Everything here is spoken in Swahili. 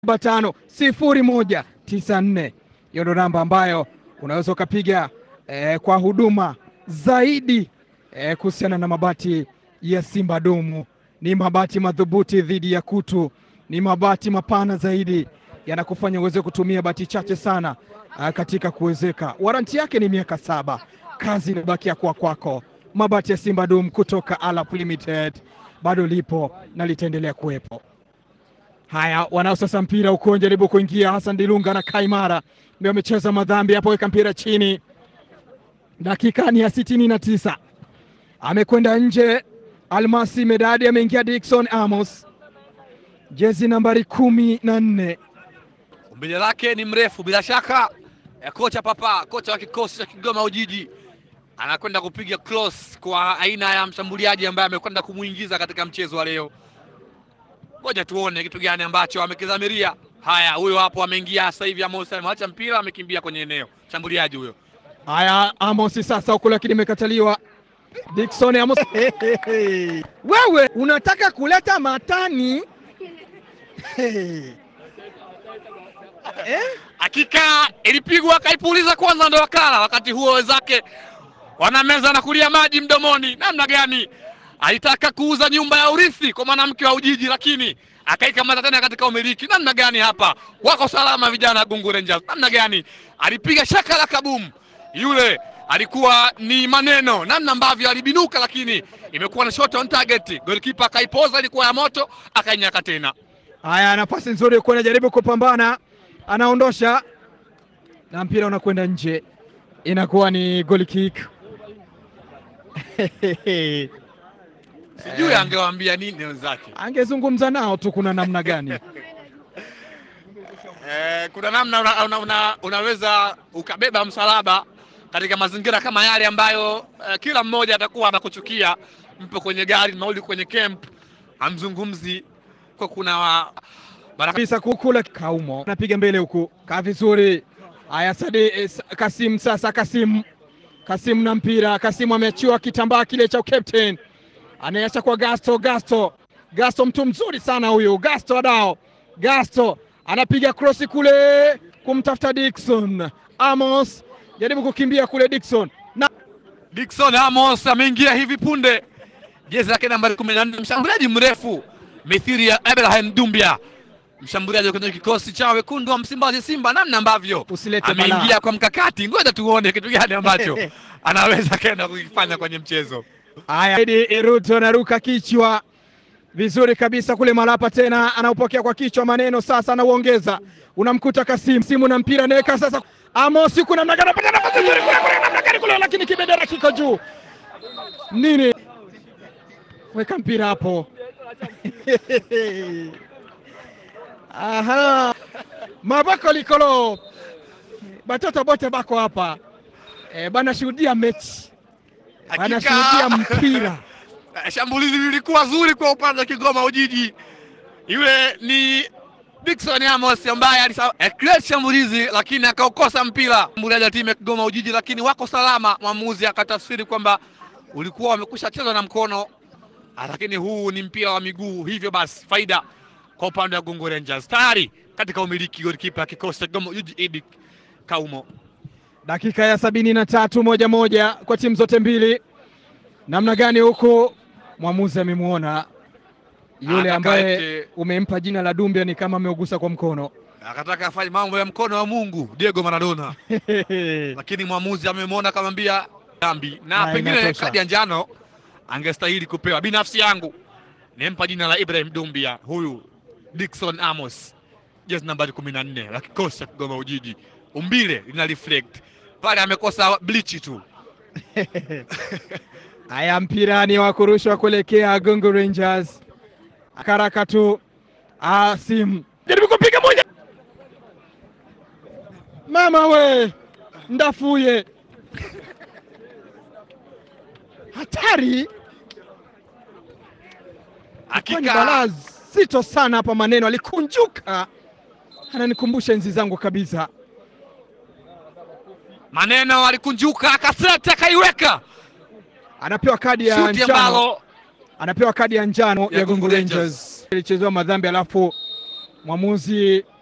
saba tano sifuri moja tisa nne. Hiyo ndo namba ambayo unaweza ukapiga eh, kwa huduma zaidi eh, kuhusiana na mabati ya Simba Dumu. Ni mabati madhubuti dhidi ya kutu, ni mabati mapana zaidi, yanakufanya uweze kutumia bati chache sana ah, katika kuwezeka. Waranti yake ni miaka saba. Kazi inabakia kuwa kwako. Mabati ya Simba Dumu kutoka Alap Limited bado lipo na litaendelea kuwepo. Haya, wanao sasa mpira huko, jaribu kuingia. Hassan Dilunga na Kaimara ndio amecheza madhambi hapo, weka mpira chini. Dakika ni ya sitini na tisa, amekwenda nje. Almasi Medadi ameingia. Dickson Amos, jezi nambari kumi na nne. Umbile lake ni mrefu bila shaka. Eh, kocha Papa, kocha wa kikosi cha Kigoma Ujiji anakwenda kupiga cross kwa aina ya mshambuliaji ambaye amekwenda kumuingiza katika mchezo wa leo. Ngoja tuone kitu gani ambacho amekidhamiria. Haya, huyo hapo ameingia sasa hivi. Amos ameacha mpira, amekimbia kwenye eneo, mshambuliaji huyo. Haya, Amos sasa huku, lakini imekataliwa. Dickson Amos, wewe unataka kuleta matani Hey. Eh? Hakika ilipigwa akaipuliza kwanza, ndo wakala. Wakati huo wenzake wanameza na kulia maji mdomoni. Namna gani alitaka kuuza nyumba ya urithi kwa mwanamke wa Ujiji, lakini akaikamata tena katika umiliki. Namna gani hapa wako salama vijana wa Gungu Rangers. Namna gani alipiga shaka la kabumu, yule alikuwa ni maneno, namna ambavyo alibinuka, lakini imekuwa na shot on target. Goalkeeper akaipoza, ilikuwa ya moto, akainyaka tena. Haya, nafasi nzuri kuwa anajaribu kupambana, anaondosha na mpira unakwenda nje, inakuwa ni goal kick. Sijui angewaambia nini wenzake. Angezungumza nao tu, kuna namna gani? Eh, kuna namna una, una, una, unaweza ukabeba msalaba katika mazingira kama yale ambayo eh, kila mmoja atakuwa anakuchukia. Mpo kwenye gari mauli kwenye camp, hamzungumzi kwa kuna wa, baraka Kabisa kukula Kaumo anapiga mbele huku, kaa vizuri. Haya, Sadi eh, Kasim sasa, Kasim Kasim na mpira. Kasim ameachiwa kitambaa kile cha captain, anayeacha kwa Gasto. Gasto Gasto, mtu mzuri sana huyu Gasto Adao. Gasto anapiga krosi kule kumtafuta Dickson Amos, jaribu kukimbia kule Dickson na Dickson Amos ameingia hivi punde, jezi lake nambari kumi na nne, mshambuliaji mrefu mithiri ya Abraham Dumbia, mshambuliaji kwenye kikosi cha wekundu wa Msimbazi Simba, namna ambavyo usilete ameingia balaa. kwa mkakati. Ngoja tuone kitu gani ambacho anaweza kenda kukifanya kwenye mchezo. Haya, Edi Ruto anaruka kichwa vizuri kabisa kule Malapa, tena anaupokea kwa kichwa, maneno sasa anauongeza, unamkuta Kasim simu na mpira anaweka sasa, Amos yuko namna gani, anapata nafasi nzuri kule kule, namna gani kule, lakini kibendera kiko juu nini, weka mpira hapo Aha, mabako likolo batoto bote bako hapa e, banashuhudia mechi banashuhudia mpira Eh, Shambulizi lilikuwa zuri kwa upande wa Kigoma Ujiji. Yule ni Dickson Amos ambaye alisa eh, create shambulizi lakini akaukosa mpira. Shambuliaji wa timu ya Kigoma Ujiji, lakini wako salama. Mwamuzi akatafsiri kwamba ulikuwa wamekusha cheza na mkono, ah, lakini huu ni mpira wa miguu, hivyo basi faida kwa upande wa Gungu Rangers tayari katika umiliki golikipa kikosi cha Kigoma Ujiji Idi Kaumo. dakika ya sabini na tatu moja moja kwa timu zote mbili. Namna gani huku mwamuzi amemwona yule Anataka ambaye ete- umempa jina la Dumbia ni kama ameugusa kwa mkono Akataka afanye mambo ya mkono wa Mungu Diego Maradona. lakini mwamuzi amemwona akamwambia dhambi na, Na pengine inatosha. kadi ya njano angestahili kupewa. Binafsi yangu nimpa jina la Ibrahim Dumbia, huyu Dickson Amos, jezi nambari kumi na nne la kikosi cha Kigoma Ujiji. Umbile lina reflect pale, amekosa blichi tu. Haya, mpira ni wa kurushwa kuelekea Gungu Rangers. Karaka tu Asim jaribu kupiga moja, mama we ndafuye, hatari kwani balaa Hakika zito sana hapa. Maneno alikunjuka, ananikumbusha enzi zangu kabisa. maneno alikunjuka, akaseta, akaiweka Anapewa kadi ya shuti njano ambalo anapewa kadi ya njano ya, Ya Gungu Gungu Rangers. Ilichezewa madhambi alafu Mwamuzi